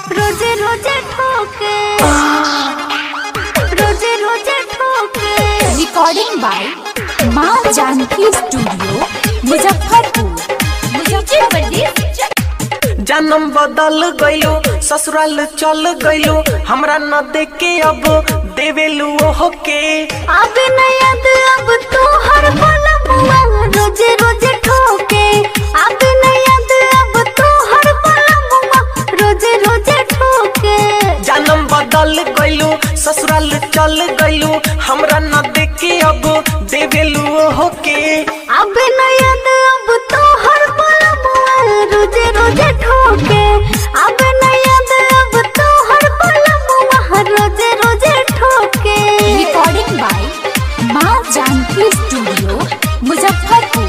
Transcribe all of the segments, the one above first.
रोजे रोजे ठोके रोजे रोजे ठोके रिकॉर्डिंग बाय माँ जानकी स्टूडियो मुजफ्फरपुर मुजफ्फरपुर जन्म बदल गइलो ससुराल चल गइलो हमरा न देखे अब देवेलू ओहो के अब न याद अब तो हर पल बुआ रोजे रोजे ठोके अब न याद अब तो हर पल बुआ रोजे रोजे ठोके जन्म बदल गइलो ससुराल चल गइलो हमरा न देखे अब देवेलू ओहो के अब न याद अब तो हर पल बुआ रोजे रोजे ठोके अब न याद अब तो हर पल बुआ रोजे रोजे ठोके रिकॉर्डिंग बाय माँ जानकी स्टूडियो मुजफ्फरपुर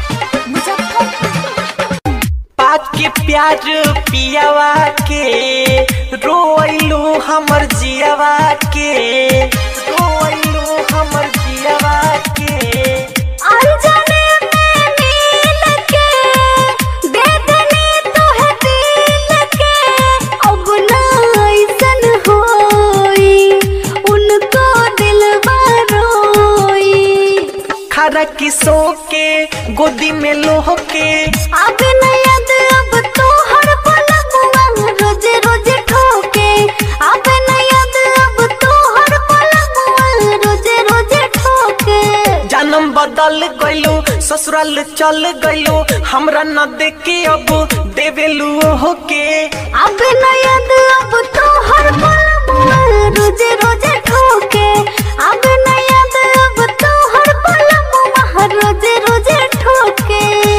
मुजफ्फरपुर पाक के प्यार पियावा के रोइलू हमर जियावा के रोइलू हमर जियावा के अनजाने में नील के दे देने तो है दिल के अब ना ऐसन होई उनको दिलवा रोई खरा किसो के गोदी में लोह के अब न याद अब तो हर पल बुआ रोजे रोजे ठोके अब न याद अब तो हर पल बुआ रोजे रोजे ठोके जन्म बदल गइलो ससुराल चल गइलो हमरा न देखे अब देवेलू ओहो के अब न याद अब तो हर पल बुआ रोजे रोजे ठोके अब न याद अब तो हर पल बुआ रोजे रोजे ठोके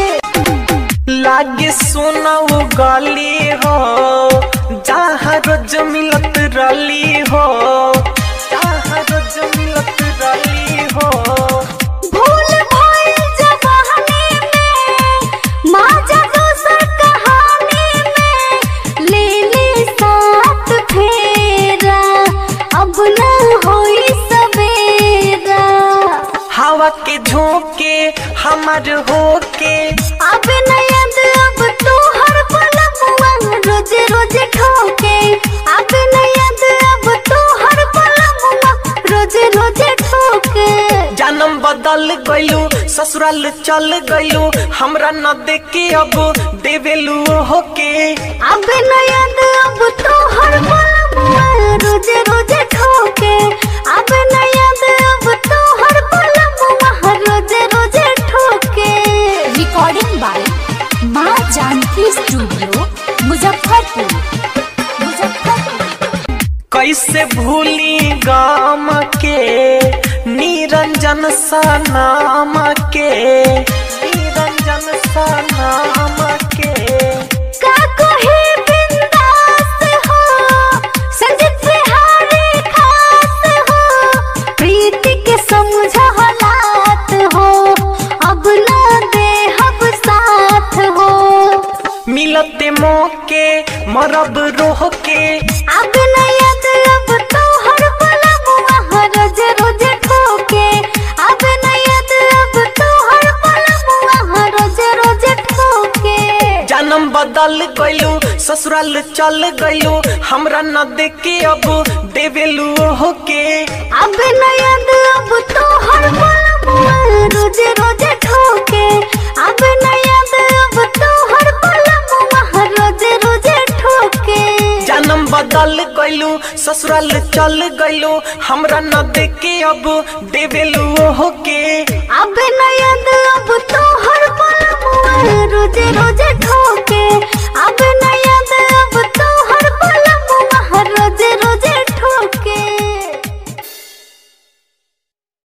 लागे सोना वो गली हो जहाँ रोज मिलत रली हो जहाँ रोज मिलत रली हो भूल भइल जवानी में माजा दोसर कहानी में ले ले साथ फेरा अब न होई सवेरा हवा के झोंके हमार होके अब न याद अब तो हर पल बुआ रोजे रोजे ठोके अब न याद अब तो हर पल बुआ रोजे रोजे ठोके जन्म बदल गइलो ससुराल चल गइलो हमरा न देखे अब देवेलू ओहो के अब न याद अब तो हर पल बुआ रोजे रोजे ठोके अब न याद अब तो हर पल बुआ रोजे रोजे ठोके रिकॉर्डिंग बाय माँ जानकी स्टूडियो मुजफ्फरपुर मुजफ्फरपुर कैसे भूली गाम के निरंजन सा नाम के निरंजन सा नाम के का कोई बिंदास हो संजीत बिहारी खास हो प्रीति के समझ हालात हो अब ना दे हब साथ हो मिलते मौके मरब रोह के अब न याद अब तो हर पल बुआ रोज रोज ठोके अब न याद अब तो हर पल बुआ रोज रोज ठोके जन्म बदल गइलो ससुराल चल गइलो हमरा न देखे अब देवेलू ओहो के अब न याद अब तो हर पल बुआ रोजे रोजे ठोके अब न याद अब तो हर पल बुआ रोजे रोजे ठोके जन्म बदल गइलो ससुराल चल गइलो हमरा न देखे अब देवेलू ओहो के अब न याद अब तो